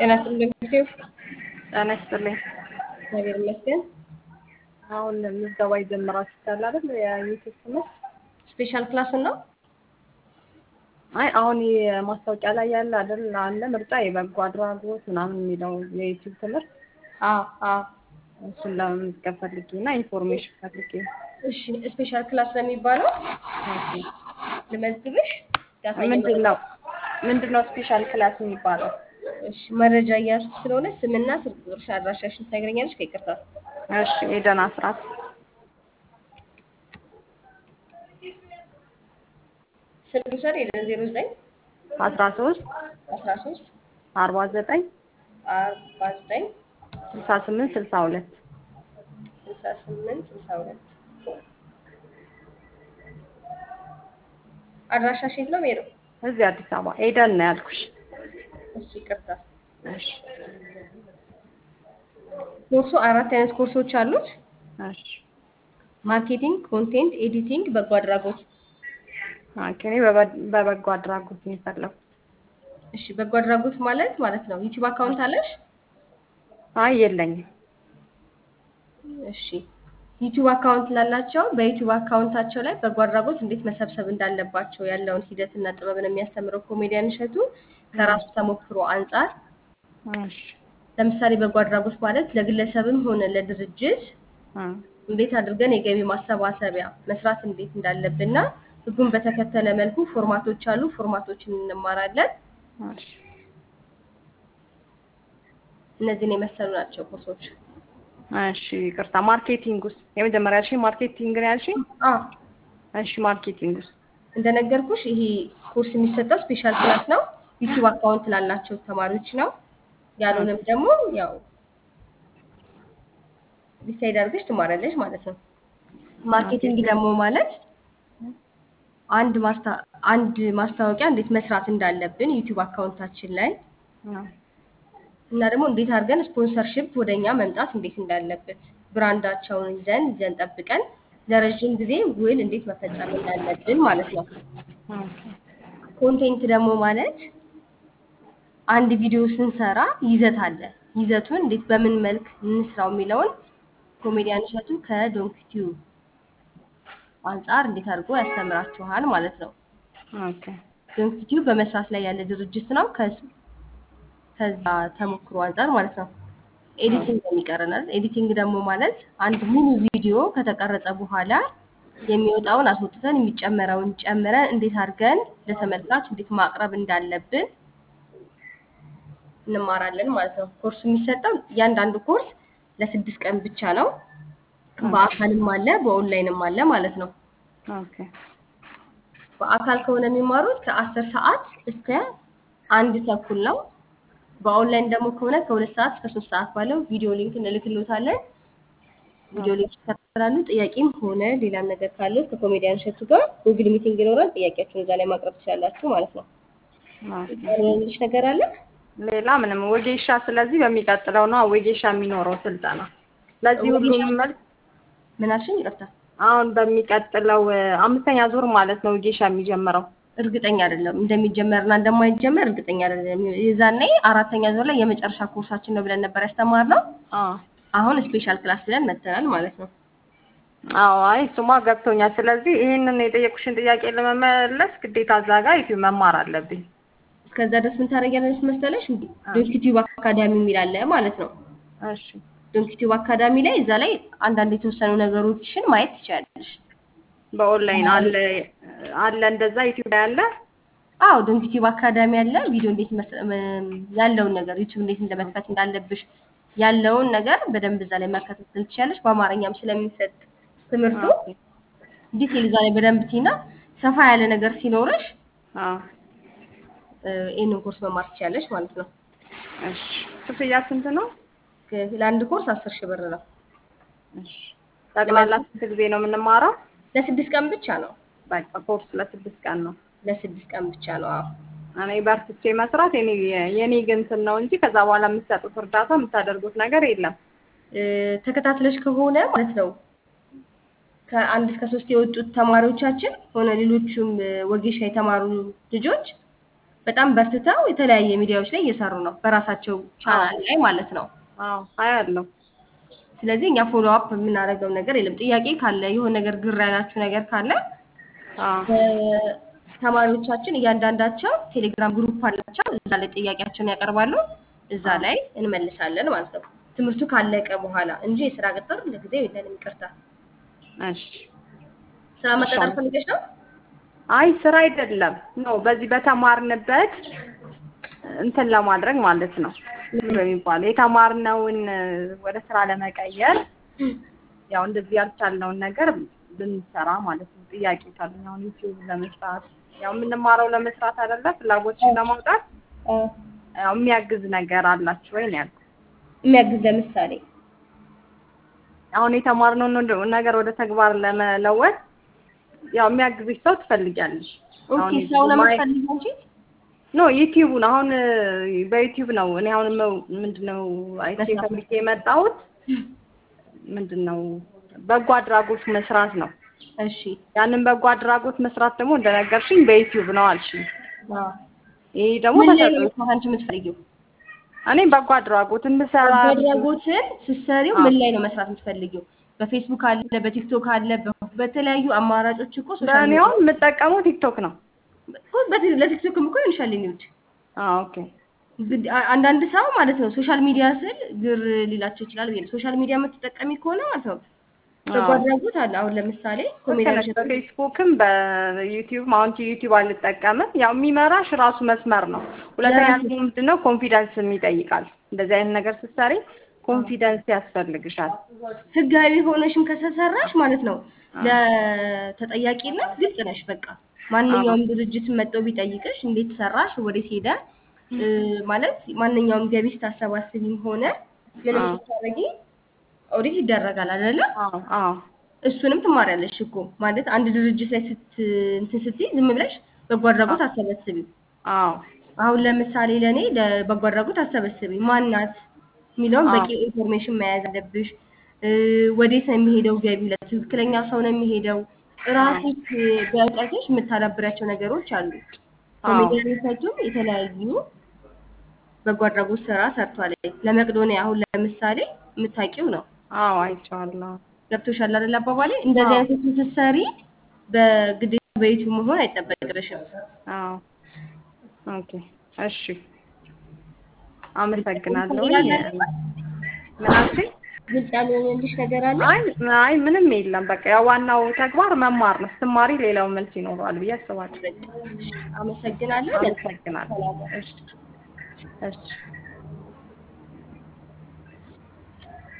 ጤና ይስጥልኝ ጊዜው ጤና ይስጥልኝ። እግዚአብሔር ይመስገን። አሁን ምዝገባ ይጀምራችኋል አይደል? የዩቲዩብ ትምህርት ስፔሻል ክላሱን ነው። አይ አሁን የማስታወቂያ ላይ ያለ አይደል አለ ምርጫ የበጎ አድራጎት ምናምን የሚለው የዩቲዩብ ትምህርት አዎ አዎ። እሱን ለመመዝገብ ፈልጌ እና ኢንፎርሜሽን ፈልጌ ነው። እሺ ስፔሻል ክላስ ለሚባለው ልመዝግብሽ። ዳታ ምንድን ነው ምንድን ነው ስፔሻል ክላስ የሚባለው? እሺ መረጃ እያዝኩ ስለሆነ ስምና ስልክ ቁጥርሽ አድራሻሽን ታገኛለሽ ከይቅርታ እሺ ኤደን አስራት ስልክ ውሰድ የለን ዜሮ ዘጠኝ አስራ ሶስት አስራ ሶስት አርባ ዘጠኝ አርባ ዘጠኝ ስልሳ ስምንት ስልሳ ሁለት ስልሳ ስምንት ስልሳ ሁለት አድራሻሽ የት ነው ሜሮ? እዚህ አዲስ አበባ ኤደን ነው ያልኩሽ። እሺ ይቅርታ። እሺ ኮርሱ አራት አይነት ኮርሶች አሉት። እሺ ማርኬቲንግ፣ ኮንቴንት፣ ኤዲቲንግ፣ በጎ አድራጎት። ኦኬ እኔ በበ- በበጎ አድራጎት ነው የፈለኩት። እሺ በጎ አድራጎት ማለት ማለት ነው ዩቲዩብ አካውንት አለሽ? አይ የለኝም። እሺ ዩቲዩብ አካውንት ላላቸው በዩቲዩብ አካውንታቸው ላይ በጎ አድራጎት እንዴት መሰብሰብ እንዳለባቸው ያለውን ሂደትና ጥበብን የሚያስተምረው ኮሜዲያን እሸቱ ከራሱ ተሞክሮ አንጻር እሺ ለምሳሌ በጎ አድራጎት ማለት ለግለሰብም ሆነ ለድርጅት እ እንዴት አድርገን የገቢ ማሰባሰቢያ መስራት እንዴት እንዳለብንና ህጉን በተከተለ መልኩ ፎርማቶች አሉ። ፎርማቶችን እንማራለን። እሺ እነዚህን የመሰሉ ናቸው ኮርሶች። እሺ ይቅርታ። ማርኬቲንግ ውስጥ የመጀመሪያ ያልሽኝ ማርኬቲንግ ነው ያልሽኝ? አዎ እሺ ማርኬቲንግ ውስጥ እንደነገርኩሽ ይሄ ኮርስ የሚሰጠው ስፔሻል ክላስ ነው። ዩቲዩብ አካውንት ላላቸው ተማሪዎች ነው። ያሉንም ደግሞ ያው ዲሳይድ አድርገሽ ትማራለሽ ማለት ነው። ማርኬቲንግ ደግሞ ማለት አንድ ማስታ አንድ ማስታወቂያ እንዴት መስራት እንዳለብን ዩቲዩብ አካውንታችን ላይ እ እና ደግሞ እንዴት አድርገን ስፖንሰርሺፕ ወደኛ መምጣት እንዴት እንዳለበት ብራንዳቸውን ይዘን ይዘን ጠብቀን ለረዥም ጊዜ ውል እንዴት መፈጸም እንዳለብን ማለት ነው። ኦኬ ኮንቴንት ደግሞ ማለት አንድ ቪዲዮ ስንሰራ ይዘት አለ። ይዘቱን እንዴት በምን መልክ እንስራው የሚለውን ኮሜዲያን እሸቱ ከዶንክቲዩ አንጻር እንዴት አድርጎ ያስተምራችኋል ማለት ነው። ኦኬ ዶንክቲዩ በመስራት ላይ ያለ ድርጅት ነው። ከስ- ከዛ ተሞክሮ አንጻር ማለት ነው። ኤዲቲንግ ደግሞ ይቀረናል። ኤዲቲንግ ደግሞ ማለት አንድ ሙሉ ቪዲዮ ከተቀረጸ በኋላ የሚወጣውን አስወጥተን የሚጨመረውን ጨምረን እንዴት አድርገን ለተመልካች እንዴት ማቅረብ እንዳለብን እንማራለን ማለት ነው። ኮርሱ የሚሰጠው እያንዳንዱ ኮርስ ለስድስት ቀን ብቻ ነው። በአካልም አለ በኦንላይንም አለ ማለት ነው። ኦኬ በአካል ከሆነ የሚማሩት ከአስር ሰዓት እስከ አንድ ተኩል ነው። በኦንላይን ደግሞ ከሆነ ከሁለት ሰዓት እስከ ሶስት ሰዓት ባለው ቪዲዮ ሊንክ እንልክሎታለን። ቪዲዮ ሊንክ ይከታተላሉ። ጥያቄም ሆነ ሌላም ነገር ካለ ከኮሜዲያን እሸቱ ጋር ጉግል ሚቲንግ ይኖራል። ጥያቄያችሁን እዛ ላይ ማቅረብ ትችላላችሁ ማለት ነው። ኦኬ ያልሆነልሽ ነገር አለ? ሌላ ምንም ወጌሻ። ስለዚህ በሚቀጥለው ነው ወጌሻ የሚኖረው ስልጠና። ለዚህ ሁሉም መልስ ምን አልሽኝ? ይቅርታ አሁን በሚቀጥለው እ፣ አምስተኛ ዙር ማለት ነው ወጌሻ የሚጀምረው። እርግጠኛ አይደለም እንደሚጀመርና እንደማይጀመር እርግጠኛ አይደለም። የዛኔ አራተኛ ዙር ላይ የመጨረሻ ኮርሳችን ነው ብለን ነበር ያስተማርነው። አዎ አሁን ስፔሻል ክላስ ብለን መተናል ማለት ነው። አዎ አይ እሱማ ገብቶኛል። ስለዚህ ይህንን የጠየቁሽን ጥያቄ ለመመለስ ግዴታ እዛ ጋር ዩቲዩብ መማር አለብኝ። እስከዛ ድረስ ምን ታደርጊያለሽ መሰለሽ? እንዲ ዶንኪቲዩብ አካዳሚ የሚል አለ ማለት ነው። እሺ ዶንኪቲዩብ አካዳሚ ላይ እዛ ላይ አንዳንድ የተወሰኑ ነገሮችን ማየት ትችላለሽ። በኦንላይን አለ አለ እንደዛ ዩቲዩብ ላይ አለ። አዎ ዶንኪቲዩብ አካዳሚ አለ። ቪዲዮ እንዴት መስ- እም፣ ያለውን ነገር ዩቲዩብ እንዴት እንደመክፈት እንዳለብሽ ያለውን ነገር በደንብ እዛ ላይ መከታተል ትችላለሽ። በአማርኛም ስለሚሰጥ ትምህርቱ ኦኬ። ዲቴል እዛ ላይ በደንብ ቲና ሰፋ ያለ ነገር ሲኖርሽ አዎ እ፣ ይህንን ኮርስ መማር ትችላለሽ ማለት ነው። እሺ ክፍያ ስንት ነው? ክ- ለአንድ ኮርስ አስር ሺህ ብር ነው። እሺ ጠቅላላ ስንት ጊዜ ነው የምንማረው? ለስድስት ቀን ብቻ ነው። በቃ ኮርስ ለስድስት ቀን ነው። ለስድስት ቀን ብቻ ነው። አዎ እኔ በርትቼ መስራት የኔ የኔ ግን እንትን ነው እንጂ ከዛ በኋላ የምትሰጡት እርዳታ የምታደርጉት ነገር የለም። እ፣ ተከታትለሽ ከሆነ ማለት ነው ከአንድ እስከ ሶስት የወጡት ተማሪዎቻችን ሆነ ሌሎቹም እ፣ ወጌሻ የተማሩ ልጆች በጣም በርትተው የተለያየ ሚዲያዎች ላይ እየሰሩ ነው፣ በራሳቸው ቻናል ላይ ማለት ነው። አዎ አያለሁ። ስለዚህ እኛ ፎሎ አፕ የምናደርገው ነገር የለም። ጥያቄ ካለ የሆነ ነገር ግር ያላችሁ ነገር ካለ አዎ ተማሪዎቻችን እያንዳንዳቸው ቴሌግራም ግሩፕ አላቸው። እዛ ላይ ጥያቄያቸውን ያቀርባሉ። እዛ ላይ እንመልሳለን ማለት ነው። ትምህርቱ ካለቀ በኋላ እንጂ የስራ ቅጥር ለጊዜው የለንም። ይቅርታ። እሺ። ስራ መቀጠር ፈልገሽ ነው? አይ ስራ አይደለም ኖ በዚህ በተማርንበት እንትን ለማድረግ ማለት ነው ምንድን ነው የሚባለው የተማርነውን ወደ ስራ ለመቀየር ያው እንደዚህ ያልቻልነውን ነገር ብንሰራ ማለት ነው። ጥያቄ ካለኝ አሁን ዩቲዩብ ለመስራት ያው የምንማረው ለመስራት አይደለ ፍላጎትሽን ለማውጣት ያው የሚያግዝ ነገር አላችሁ ወይ ነው ያልኩት። የሚያግዝ ለምሳሌ አሁን የተማርነውን ነገር ወደ ተግባር ለመለወጥ ያው የሚያግዝሽ ሰው ትፈልጊያለሽ። ኦኬ አሁን ሰው ነው ማይ- የምትፈልጊው እንጂ ኖ ዩቲዩቡን አሁን በዩቲዩብ ነው እኔ አሁን መው- ምንድነው አይቼ መስራት ፈልጌ የመጣሁት ምንድነው በጎ አድራጎት መስራት ነው። እሺ ያንን በጎ አድራጎት መስራት ደግሞ እንደነገርሽኝ በዩቲዩብ ነው አልሽኝ። አዎ። ይሄ ደግሞ ምን ላይ ነው ተሰጥቶ መስራት አንቺ የምትፈልጊው? እኔ በጎ አድራጎት እንድሰራ በጎ አድራጎትን ስትሰሪው አዎ። ምን ላይ ነው መስራት የምትፈልጊው? በፌስቡክ አለ፣ በቲክቶክ አለ፣ በ- በተለያዩ አማራጮች እኮ ሶሻል በእኔ ሚዲያ አሁን የምጠቀመው ቲክቶክ ነው። እኮ በቲ- ለቲክቶክም እኮ ይሆንሻል የሚውድ አዎ ኦኬ ግድ- አ- አንዳንድ ሰው ማለት ነው ሶሻል ሚዲያ ስል ግር ሊላቸው ይችላል ብዬ ነው። ሶሻል ሚዲያ የምትጠቀሚ ከሆነ ማለት ነው በጎ አዎ። አድራጎት አለ። አሁን ለምሳሌ ልክ ኮሜዲያን ነሽ። በፌስቡክም በዩቲዩብ አሁን ዩቲዩብ አልጠቀምም። ያው የሚመራሽ ራሱ መስመር ነው። ሁለተኛ ለራሱ- ደግሞ ምንድነው ኮንፊደንስም ይጠይቃል። እንደዚህ አይነት ነገር ስትሰሪ ኮንፊደንስ ያስፈልግሻል። ህጋዊ ሆነሽም ከተሰራሽ ማለት ነው ለተጠያቂነት ግልጽ ነሽ። በቃ ማንኛውም ድርጅት መጥቶ ቢጠይቅሽ እንዴት ሰራሽ፣ ወዴት ሄደ እ፣ ማለት ማንኛውም ገቢ ስታሰባስቢም ሆነ ምንም አዎ። ስታደርጊ ኦዲት ይደረጋል አይደለ? አዎ አዎ እሱንም ትማሪያለሽ እኮ ማለት አንድ ድርጅት ላይ ስት እንትን ስትይ ዝም ብለሽ በጎ አድራጎት አሰበስቢም። አዎ አሁን ለምሳሌ ለእኔ ለበጎ አድራጎት አሰበስቢ ማናት የሚለውን አዎ። በቂ ኢንፎርሜሽን መያዝ አለብሽ። እ፣ ወዴት ነው የሚሄደው ገቢው? ለትክክለኛ ሰው ነው የሚሄደው? ራስሽ በእውቀትሽ የምታዳብሪያቸው ነገሮች አሉ። አዎ። ኮሜዲያን እሸቱም የተለያዩ በጎ አድራጎት ስራ ሰርቷል። ለመቅዶኒያ አሁን ለምሳሌ የምታውቂው ነው። አዎ አይቼዋለሁ። ገብቶሻል አይደል አባባሌ? እንደዚህ አዎ። አይነት ስትሰሪ በግዴታ በዩቲዩብ መሆን አይጠበቅብሽም። አዎ ኦኬ እሺ አመሰግናለሁ። ነገር አለ አይደል? ምን አልሽኝ? ግልጽ ያልሆነልሽ ነገር አለ? አይ አይ ምንም የለም። በቃ ያው ዋናው ተግባር መማር ነው። ስትማሪ ሌላው መልስ ይኖረዋል ብዬ አስባለሁ። አመሰግናለሁ። አመሰግናለሁ። እሺ እሺ